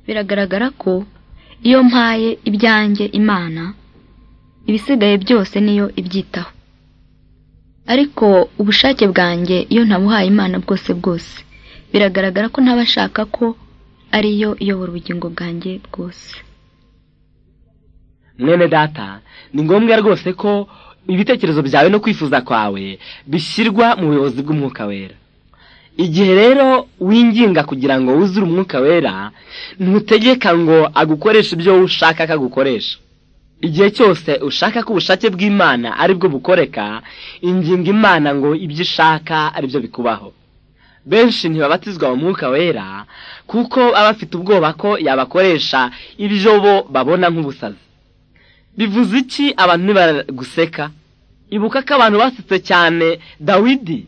Biragaragara ko iyo mpaye ibyanjye Imana ibisigaye byose niyo ibyitaho ariko ubushake bwanjye iyo ntabuhaye Imana bwose bwose biragaragara ko ntabashaka ko ariyo iyobora ubugingo bwanjye bwose mwene data ni ngombwa rwose ko ibitekerezo byawe no kwifuza kwawe bishyirwa mu buyobozi bw'umwuka wera igihe rero winginga kugira ngo wuzure umwuka wera ntutegeka ngo agukoreshe ibyo wowe ushaka ko agukoresha igihe cyose ushaka ko ubushake bw'imana aribwo bukoreka inginga imana ngo ibyo ishaka aribyo bikubaho benshi ntibabatizwa mu mwuka wera kuko baba bafite ubwoba ko yabakoresha ibyo bo babona nk'ubusazi bivuze iki abantu ntibaguseka ibuka ko abantu basetse cyane dawidi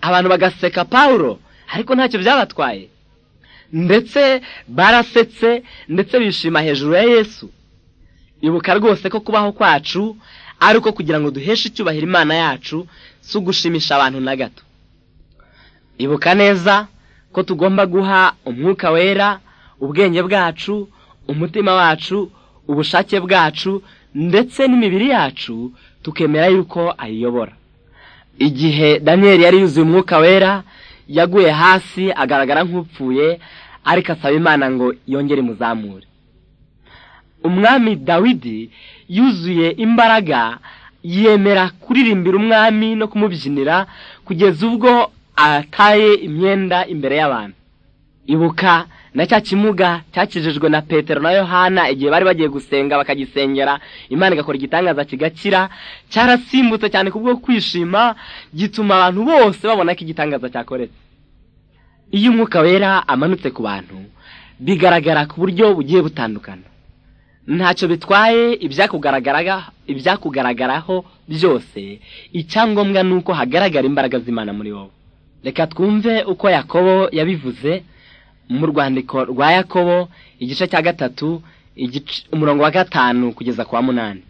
abantu bagaseka pawulo ariko ntacyo byabatwaye ndetse barasetse ndetse bishima hejuru ya yesu ibuka rwose ko kubaho kwacu ari uko kugira ngo duheshe icyubahiro imana yacu si ugushimisha abantu na gato ibuka neza ko tugomba guha umwuka wera ubwenge bwacu umutima wacu ubushake bwacu ndetse n'imibiri yacu tukemera yuko ayiyobora igihe daniyeli yari yuzuye umwuka wera yaguye hasi agaragara nk'upfuye ariko asaba imana ngo yongere imuzamure umwami dawidi yuzuye imbaraga yemera kuririmbira umwami no kumubyinira kugeza ubwo ataye imyenda imbere y'abantu ibuka na cya kimuga cyakijijwe na petero na yohana igihe bari bagiye gusenga bakagisengera imana igakora igitangaza kigakira cyarasimbutse cyane ku bwo kwishima gituma abantu bose babona ko igitangaza cyakoretse iyo umwuka wera amanutse ku bantu bigaragara ku buryo bugiye butandukana ntacyo bitwaye ibyakugaragaraho byose icyangombwa ni uko hagaragara imbaraga z'imana muri wowe reka twumve uko yakobo yabivuze mu rwandiko rwa yakobo igice cya gatatu umurongo wa gatanu kugeza ku wa munani